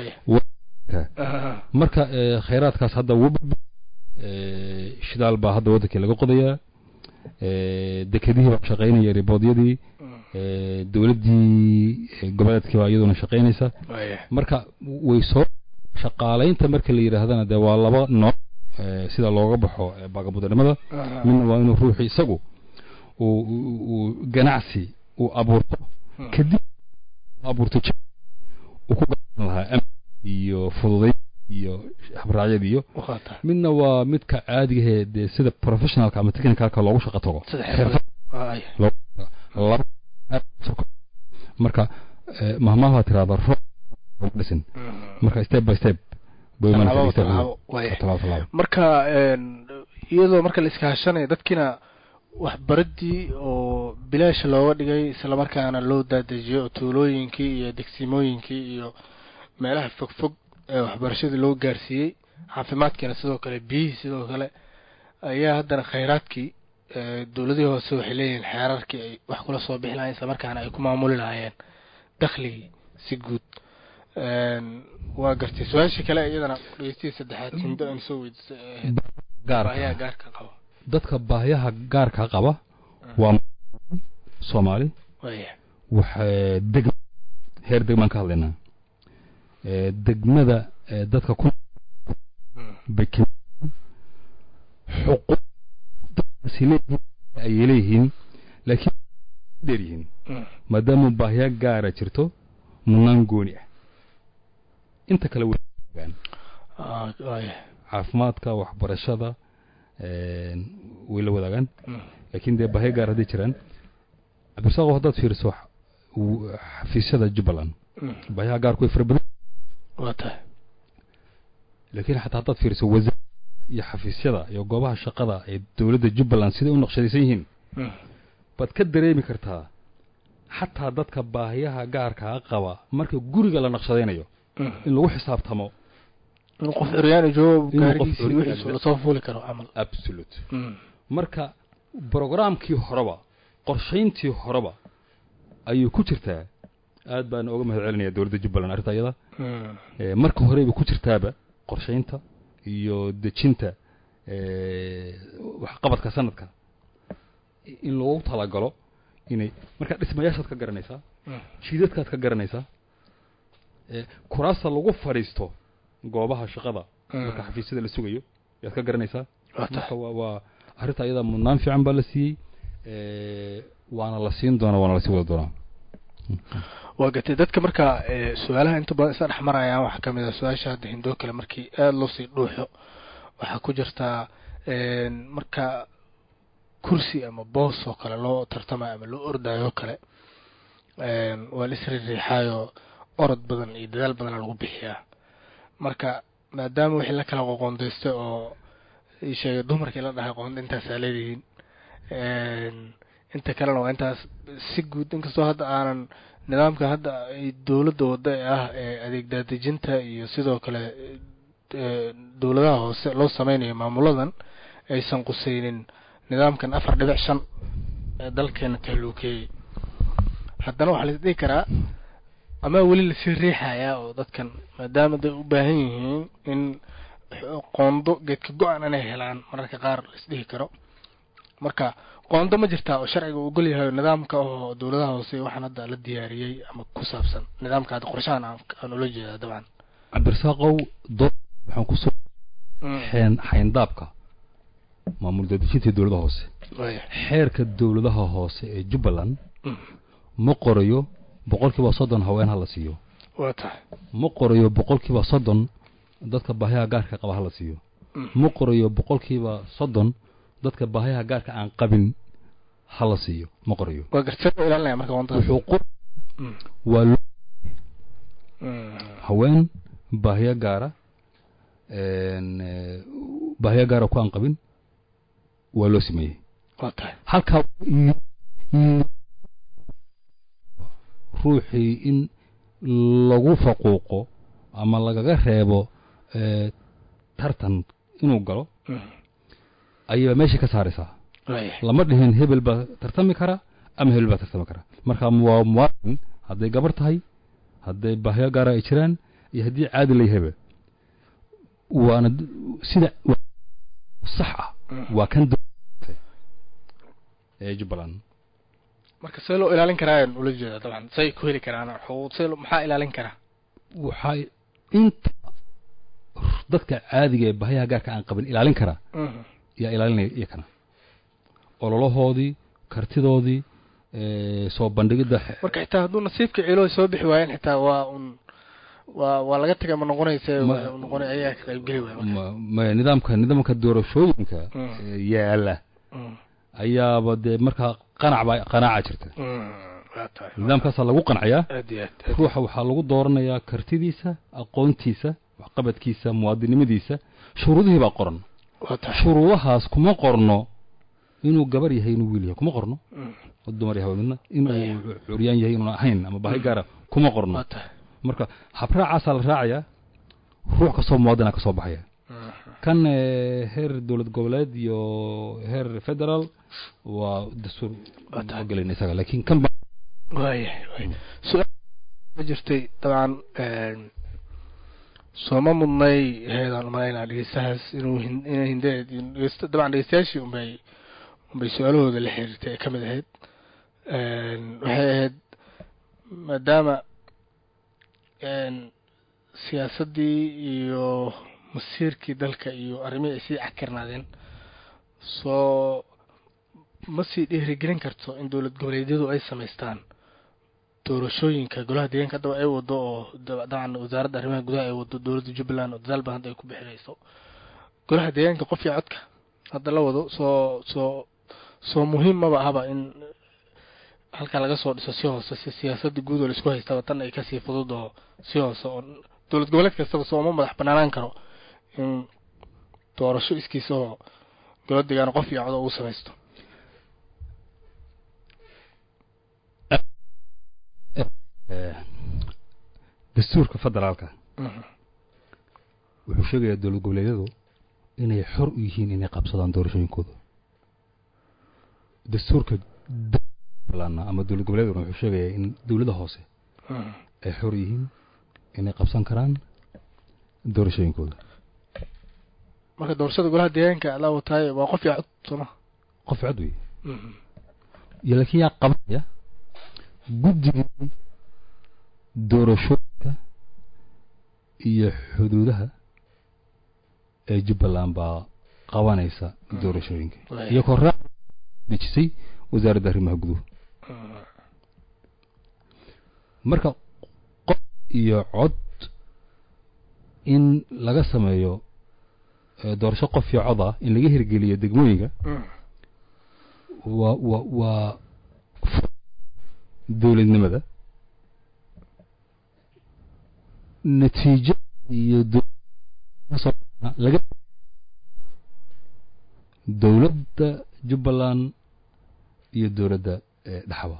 marka khayraadkaas hadda shidaal baa hadda waddankii laga qodayaa dekedihii baa shaqaynaya riboodyadii dowladdii goboleedkii baa iyaduna shaqaynaysa marka way soo shaqaalaynta marka la yidhaahdana dee waa laba nooc sida looga baxo baagabudanimada midna waa inuu ruuxii isagu uu ganacsi uu abuurto kadib abuurto uu ku garan lahaa amni iyo fududayn iyo habraacyad iyo midna waa midka caadigahe dee sida professionalka ama technicalka loogu shaqo tago marka mahmaha tirahda ro dhisin marka step by step marka iyadoo marka la iskaashanaya dadkiina waxbaradii oo bilaasha looga dhigay islamarkaana loo daadejiyo tuulooyinkii iyo degsimooyinkii iyo meelaha fogfog ee waxbarashadii loo gaarsiiyey caafimaadkiina sidoo kale biyihii sidoo kale ayaa haddana khayraadkii ee, dowladihii hoose waxay leeyihiin xeerarkii ay wax kula soo bixi lahayen isla markaana ay ku maamuli lahaayeen dakhligii si guud Een, waa gartay su-aashii kale iyadana dhegeystihi saddexaad hindo aan soo weydiisay ee ahayd baahiyaha gaarka gaarka qaba dadka baahiyaha gaarka qaba waa soomaali waya waxay deg heer degmaan ka hadlaynaa ee, degmada ee, dadka ku bay ka xuquuq dadkaasi leeyihiin ayay leeyihiin laakiin dheer yihiin Mm. maadaama baahiya gaara jirto mudnaan gooni ah inta kale way wadaagaan Ah, waya caafimaadka waxbarashada een, way la wadaagaan Mm. laakiin dee baahiya gaar hadday jiraan cabdirasaaqo haddaad fiiriso wax- uu- xafiisyada jubbaland Mm. baahiyaha gaarku way fara badan waa tahay laakiin xataa haddaad fiiriso wasaar iyo xafiisyada iyo goobaha shaqada ee dowladda jubbaland siday u naqshadaysan yihiin Mm. baad ka dareemi kartaa xataa dadka baahiyaha gaarkaa qaba marka guriga la naqshadaynayo Mm. in lagu xisaabtamo in qof curyaani joogo Inuu qof gaarigiisi curyaani wixiisu joogo. lasoo fuuli karo camal absolute Mm. marka brogramkii horeba qorshayntii horeba ayuu ku jirtaa aad baan uga mahad celinaya dowladda jubbaland arrinta iyada Mm. Ee, marka horeyba ku jirtaaba qorshaynta iyo dejinta ee, waxqabadka sanadka in loogu talagalo inay marka dhismayaashaad ka garanaysaa Mm. jiidadkaad ka garanaysaa ee, kuraasta lagu fadhiisto goobaha shaqada Mm. marka xafiisyada la sugayo yaad ka garanaysaa waa tahay marka waa waa arrinta ayada mudnaan fiican baa la siiyey ee, waana la siin doonaa waana la sii wada doonaa waa gatay dadka marka ee, su-aalaha inta badan isla dhex marayaan waxaa ka mid ah su-aasha hadda hindoo kale markii aada loo sii dhuuxo waxaa ku jirtaa een, marka kursi ama boos oo kale loo tartamayo ama loo ordayo oo kale een, waa la isriiriixaayo orod badan iyo dadaal badana lagu bixiyaa marka maadaama wixii la kala qoqondaystay oo ii sheegay dumarkii la dhahay qoonda intaasaa leedihiin een, inta kalena waa intaas si guud inkastoo hadda aanan nidaamka hadda ay dowladda wadda ee ah ee adeeg daadejinta iyo sidoo kale ee, dowladaha hoose loo sameynayo maamuladan aysan quseynin nidaamkan afar dhibic shan ee dalkeena taluukeeyey haddana waxaa la dhihi karaa ama weli lasii riixayaa oo dadkan maadaama day u baahan yihiin in qoondo geedka go-an inay helaan mararka qaar la isdhihi karo marka qoondo ma jirtaa oo sharciga uu ogol yahay oo nidaamka oo dowladaha hoose waxaan hadda la diyaariyey ama ku saabsan nidaamka hadda qorshahan aan aan ula jeedaa dabcan cabdirasaaqow dood waxaan kusoo xeen xayndaabka maamul daadejinta dowladaha hoose waya xeerka dowladaha hoose ee jubbaland Mm. ma qorayo boqolkiiba soddon haween ha la siiyo waa tahay ma qorayo boqolkiiba soddon dadka baahiyaha gaarka qaba ha la siiyo Mm. ma qorayo boqolkiiba soddon dadka baahiyaha gaarka aan qabin ha la siiyo ma qorayo waa gartay loo ilaalinaya marka qoondadaas wuxuu qor Mm. waa lo- Mm. haween baahiyo gaara een, ee, baahiyo gaara ku aan qabin waa loo sameeyey waa tahay halkaa ruuxii in lagu faquuqo ama lagaga reebo ee, tartan inuu galo Mm. ayay meeshii ka saaraysaa waya lama dhihin hebel baa tartami kara ama hebel baa tartami kara marka waa muwaadin hadday gabar tahay hadday baahyo gaara ay jiraan iyo haddii caadi la yahayba waana d- sida wa- sax ah Mm. waa kan dowladda ee jubbaland marka see loo ilaalin karaa ayaan ula jeedaa dabcan say ku heli karaan xuquuq see loo- maxaa ilaalin karaa waxay inta dadka caadiga ee bahyaha gaarka aan qabin ilaalin kara Mhm. yaa ilaalinaya iyakana ololahoodii kartidoodii ee, soo bandhigidda xe- marka xitaa hadduu nasiibka ciilo soo bixi waayeen xitaa waa un waa waa laga tagay ma noqonaysa Ma- waa noqonay ayaa ka qaybgeli waaya marka ma- ma- nidaamka nidaamka doorashooyinka Mm. ee, yaala Mm. ayaaba dee markaa qanac baa qanaaca jirta Mm. waa tahay nidaamkaasaa lagu qanciyaa aad iyo aad aad ruuxa waxaa lagu dooranayaa kartidiisa aqoontiisa waxqabadkiisa muwaadinimadiisa shuruudihii baa qoran waa tahay shuruudahaas kuma qorno inuu gabar yahay inuu wiil yahay kuma qorno Mm. oo dumar yahay midna inuu Aya. curyaan yahay inuuna ahayn ama baahi gaara kuma qorno waa tahay marka habraacaasaa la raacayaa ruux kastoo muwaadina ka soo baxaya Mhm. kan eh, heer dowlad goboleed iyo heer federal waa dastuur Waa tahay. gelin isaga laakiin kan ba waayahay waay su-aal ma jirtay dabcan een, sooma mudnay heedaan umalaynaa dhegeystahaas inuu hin- inay hindeed dhegeysta dabcan dhegeystayaashii unbay unbay su-aalahooda la xiriirtay ee ka mid ahayd Een, waxay ahayd maadaama een, siyaasaddii iyo masiirkii dalka iyo arrimihii ay sii cakirnaadeen soo ma sii dhiirigelin karto in dowlad goboleedyadu ay samaystaan doorashooyinka golaha deegaanka haddaba ay wado oo dab- dabcan wasaaradda arrimaha gudaha ay wado dowladda jubbaland oo dadaal badan hadda ay ku bixinayso golaha deegaanka qof iyo codka hadda la wado soo soo soo muhiim maba ahaba in halkaa laga soo dhiso si hoose si siyaasadda guud oo laisku haystaba tan ay kasii fudud oo si hoose oo dowlad goboleed kastaba sooma madax banaanaan karo in doorasho iskiisa oo golo deegaan qof iyo cod oo uu samaysto eh, dastuurka federaalka wuxuu sheegayaa dowlad goboleedyadu inay xor u yihiin inay qabsadaan doorashooyinkooda dastuurka dowladna ama dowlad goboleedkuna wuxuu sheegayaa in dowladda hoose ay xor yihiin inay qabsan karaan doorashooyinkooda marka doorashada golaha deegaanka la wataay waa qof iyo cod sooma qof cod wey iyo laakiin yaa qabanaya guddigii doorashooyinka iyo xuduudaha ee jubbaland baa qabanaysa doorashooyinka Waaya. iyagoo raac dejisay wasaaradda arrimaha guduhu marka qof iyo cod in laga sameeyo eh, doorasho qof iyo cod ah in laga hirgeliyo degmooyinka waa waa waa dowladnimada natiijo iyo dow- laga dowladda jubbaland iyo dowladda eh, dhaxwa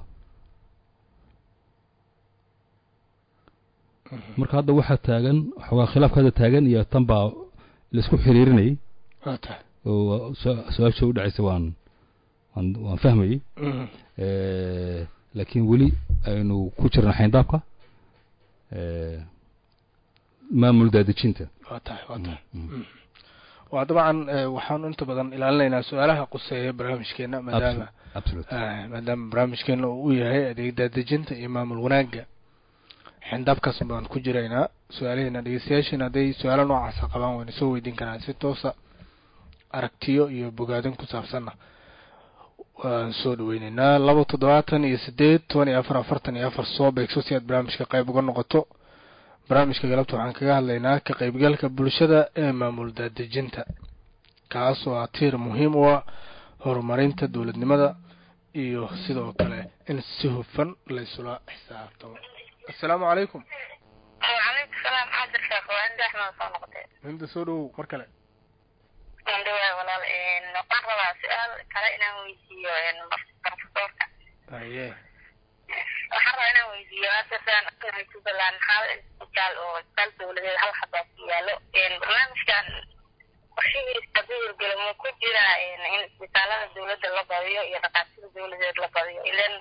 marka hadda waxaa taagan xoogaa khilaafka hadda taagan iyo tan baa laisku xiriirinayay waa tahay oo su- su-aasha u dhacaysa waan waan waan fahmayey Eh, laakiin weli aynu ku jirna xayndaabka eh, maamul daadejinta waa tahay waa tahay Mm. waa dabcan eh, waxaanu inta badan ilaalinaynaa su-aalaha quseeya barnaamijkeena maadaama absolute eh, maadaama barnaamijkeena uu u yahay adeeg daadejinta iyo maamul wanaagga xindaabkaas baan ku jiraynaa su-aalaheena dhegeystayaasheena hadday su-aalo noocaasa qabaan wayna soo weydiin karaan si toosa aragtiyo iyo bogaadin ku saabsanna waan soo dhaweyneynaa laba toddobaatan iyo sideed toban iyo afar afartan iyo afar soo beegso si aad barnaamijka qayb uga noqoto barnaamijka galabta waxaan kaga hadlaynaa ka qaybgalka bulshada ee maamul daadejinta kaas oo ah tiir muhiim u ah horumarinta dowladnimada iyo sidoo kale in si hufan laysula xisaabtamo assalaamu calaykum وعليكم السلام عبد الشيخ وعند احمد soo noqotay hinda soo dhowow mar kale indhawaay walaal een waxaan rabaa su-aal kale inaan weydiiyo een profesorka haye waxaan rabaa inaan weydiiyo hadda sidaan ognahay jubbaland hal isbitaal oo isbitaal dowladeed hal xabaa ku yaalo een barnaamijkan qorshihiisa hadduu hirgelo muu ku jira een in isbitaalada dowladda la badiyo iyo dhaqaatida dowladeed la badiyo ilan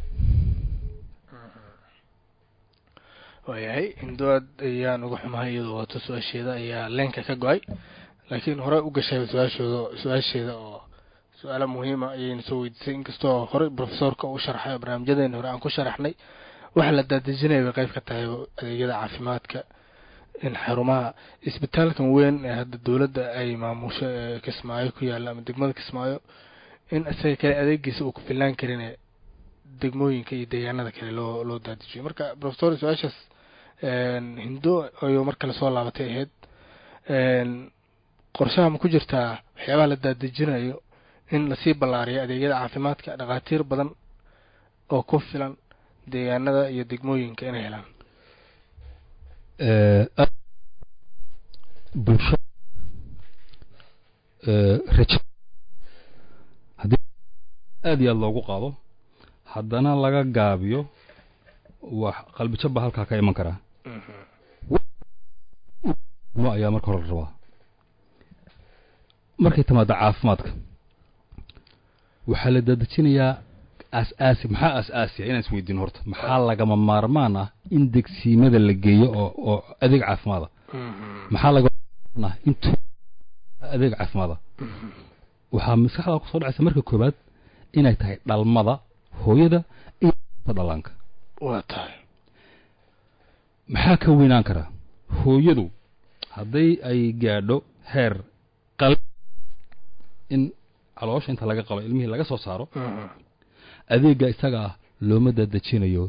waayahay hindoad ayaan uga xumahay iyadoo wato su-aasheeda ayaa leenka ka go-ay laakiin hore u gashay su-aashooda su-aasheeda oo su-aalo muhiima ayayna soo weydiisay inkastoo horey profesorka u sharxay oo barnaamijyadeena hore aan ku sharaxnay waxa la daadejinaya bay qayb ka tahay adeegyada caafimaadka in xarumaha isbitaalkan weyn ee hadda dowladda ay maamusho ee kismaayo ku yaalla ama degmada kismaayo in isaga kale adeegiisa uu ku filnaan karin degmooyinka iyo deegaanada kale loo loo daadijiyo marka profesor su-aashaas hindo ayuu mar kale soo laabatay ahayd qorshaha ma ku jirtaa waxyaabaha la daadejinayo in lasii ballaariyo adeegyada caafimaadka dhakhaatiir badan oo ku filan deegaanada iyo degmooyinka inay helaan bulsho raja haddii aada iyo aada loogu qaado haddana laga gaabiyo wax qalbijab baa halkaa ka iman karaa ma ayaa marka hore la rabaa markay timaado caafimaadka waxaa la dadejinayaa aas-aasi maxaa aas-aasiya inaan isweydiino horta maxaa lagama maarmaan ah in degsiimada la geeyo oo oo adeeg caafimaada maxaa lagama maarmaan ah in tu adeeg caafimaada waxaa maskaxda kusoo dhacaysa marka koowaad inay tahay dhalmada hooyada iyo dhallaanka waa tahay maxaa ka weynaan karaa hooyadu hadday ay gaadho heer qal in caloosha inta laga qalo ilmihii laga soo saaro adeegga isaga ah looma dadejinayo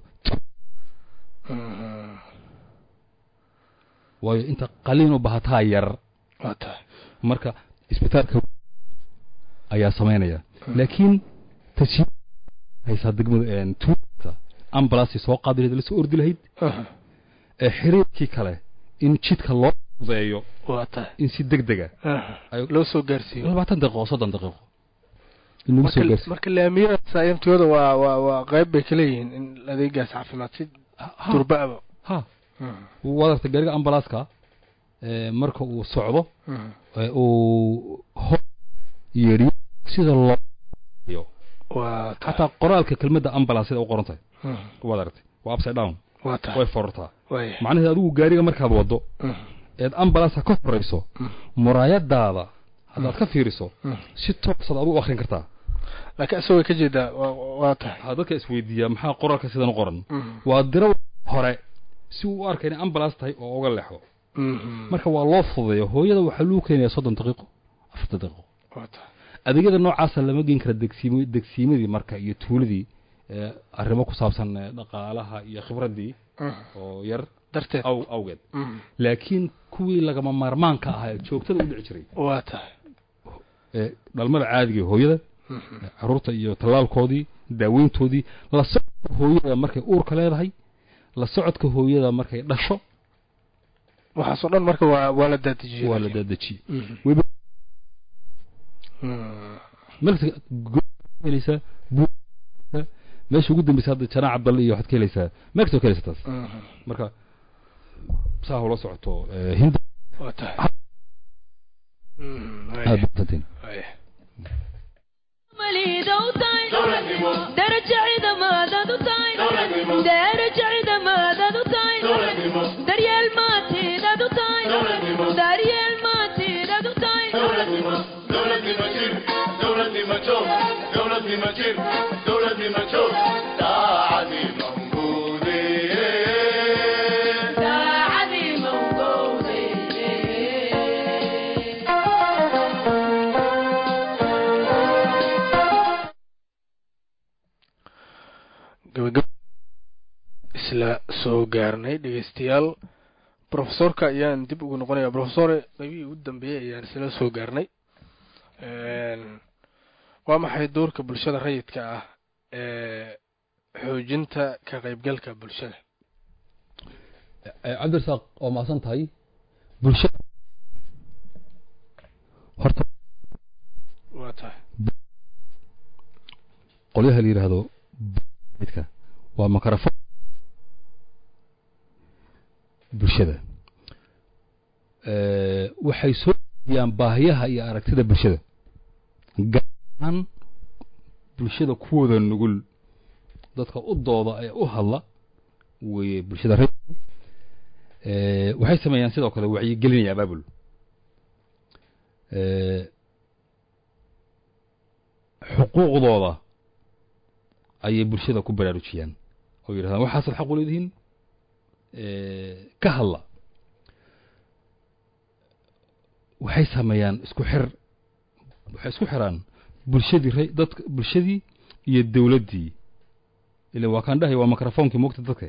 waayo inta qaliin u bahataa yar waa tahay marka isbitaalka ayaa samaynaya laakiin taji haysaa degmada tuulta ambulance soo qaadi lahayd la soo ordi lahayd ee xiriirkii kale in jidka loo fudeeyo waa tahay in si deg dega ay loo soo gaarsiiyo labaatan daqiiqo soddon daqiiqo in lagu soo marka gaarsiiyo marka laamiyada saayamtooda waa waa waa qayb bay ka leeyihiin in adeegaas caafimaad si Ha, durba-aba ha waad aragtay gaariga ambalaaska ee marka uu socdo ee uu hor yeedhiyo sida loo yo waa tahay xataa qoraalka kelmadda ambulance sida u qoran tahay waad aragtay waa upside down waa tahay way forortaa waaya macnaheed adigu gaariga markaad waddo eed ambalanceka ka horayso muraayadaada haddaad ka fiiriso si toosaad adigu u akrin kartaa laakiin isagoo ka jeedaa waa waa tahay waxaa dadka isweydiiyaa maxaa qoraalka sidan u qoran waa diro hore si uu u arkay inay ambulance tahay oo uga leexdo marka waa loo fududeeyo hooyada waxaa lagu keenayaa soddon daqiiqo afartan daqiiqo waa tahay adeegyada noocaasa lama geen kara degsiim degsiimadii marka iyo tuuladii ee arrimo ku saabsan ee dhaqaalaha iyo khibraddii oo yar darteed aw awgeed laakiin kuwii lagama maarmaanka ahaa ee joogtada u dhici jiray waa tahay ee dhalmada caadiga ee hooyada ee carruurta iyo tallaalkoodii daaweyntoodii la socodka hooyada markay uurka leedahay la socodka hooyada markay dhasho waxaasoo dhan marka waa waa la daadejiyey waa la daadejiyey Mhm. weliba Mm. meelkasta go- helaysaa buu- meesha ugu dambeysa hadda janaac cabdalle iyo waxaad ka helaysaa meel kastoo ka helaysa taas Mhm. marka saa ula socoto ee, hinda waa tahay Mhm. aad waaya badantiin waaya daraja ciidamadaad u tahay daraja ciidamadaad u tahay daryeel maatidaad u tahay daryeel maatidaad u tahay daacadii mawgowde gabagab isla soo gaarnay dhegeystayaal profesorka ayaan dib ugu noqonaya profesor qaybihii ugu dambeeyey ayaan isla soo gaarnay waa maxay doorka bulshada rayidka ah ee xoojinta ka qaybgalka bulshada cabdirasaaq waa maasan tahay bulshada horta waa tahay qolyaha la yidhaahdo midka waa makarafon bulshada Eh, waxay soo diyaan baahiyaha iyo aragtida bulshada gaar ahaan bulshada kuwooda nugul dadka u dooda ee u hadla weye bulshada reer Eh, waxay sameeyaan sidoo kale wacyigelin iyo abaabul Eh, xuquuqdooda ayay bulshada ku baraarujiyaan oo yidhahdaan waxaasaad xaq u leedihiin eh, ka hadla waxay sameeyaan isku xir waxay isku xiraan bulshadii re dadka bulshadii iyo dawladdii ila waa kaan dhahay waa mikrofoonkii moogta dadka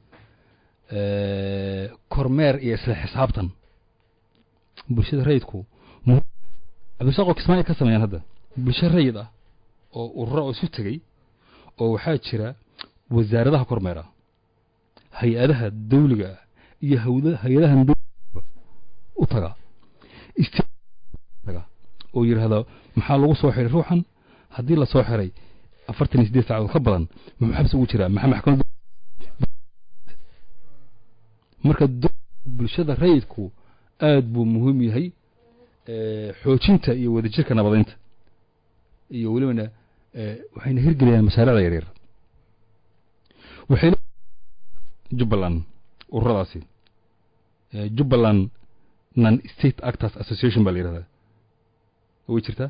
Eh, kormeer iyo isla xisaabtan bulshada rayidku mu- cabdirasaaqoo kismaayo ka sameeyaan hadda bulsho rayid ah oo urura oo isu tegey oo waxaa jira wasaaradaha kormeera hay-adaha dawliga ah iyo hawda- hay-adahan dawliga u taga isti- taga oo yidhaahda maxaa lagu soo xiray ruuxan haddii la soo xiray afartan iyo siddeed saacadood ka badan muxuu xabsi ugu jiraa maxaa maxkamad marka do- bulshada rayidku aad buu muhiim yahay eh, xoojinta iyo wadajirka nabadeynta iyo welibana eh, waxayna hirgeliyaan mashaariicda yaryar waxay le- jubbaland ururadaasi eh, jubbaland non state actors association baa la yidhahdaa way jirtaa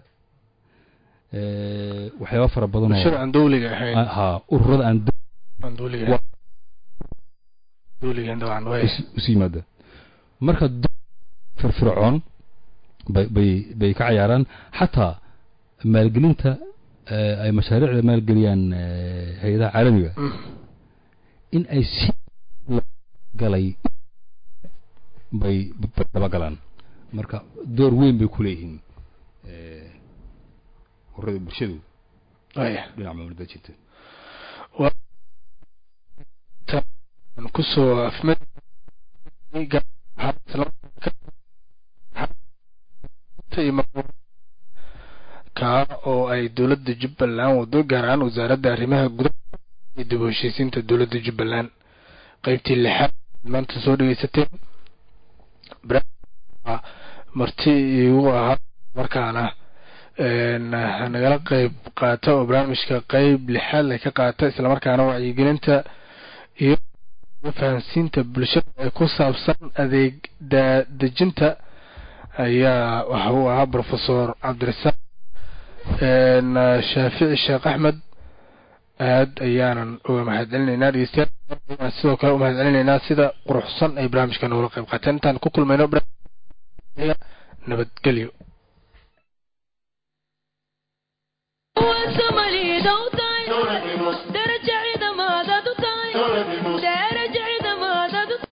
Eh, waxyaaba fara badan bulshada oo aan dawliga ahayn ha ururada aan aan dawliga Wa- ahayn dawliga dabcan way is- isu yimaada marka do- firfircoon bay bay bay ka cayaaraan xataa maalgelinta eh, ay mashaariicda maalgeliyaan eh, hay-adaha caalamiga Mm. in ay si la- galay bay bay dabagalaan marka door weyn bay ku leeyihiin eh, ururada bulshadu way dhinaca maamulada jirta aan kusoo afmay kaa oo ay dowladda jubbaland wado gaar ahaan wasaaradda arrimaha gudaha iyo dib u heshiisiinta dowladda jubbaland qeybtii lixaad maanta soo dhegeysateen barnaamijka marti igu ahaa markaana een, nagala qeyb qaata oo barnaamijka qeyb lixaad leh ka qaata islamarkaana wacyigelinta iyo fahansiinta bulshada ee ku saabsan adeeg daadejinta ayaa waxa uu ahaa professor cabdirasaaq een, shaafici sheekh axmed aad ayaanan uga mahadcelinaynaa dhegeystayaal sidoo kale u mahadcelinaynaa sida quruxsan ay barnaamijka noogala qeyb qaateen intaan ku kulmayno barnaamijka nabadgelyo وسملي دوتا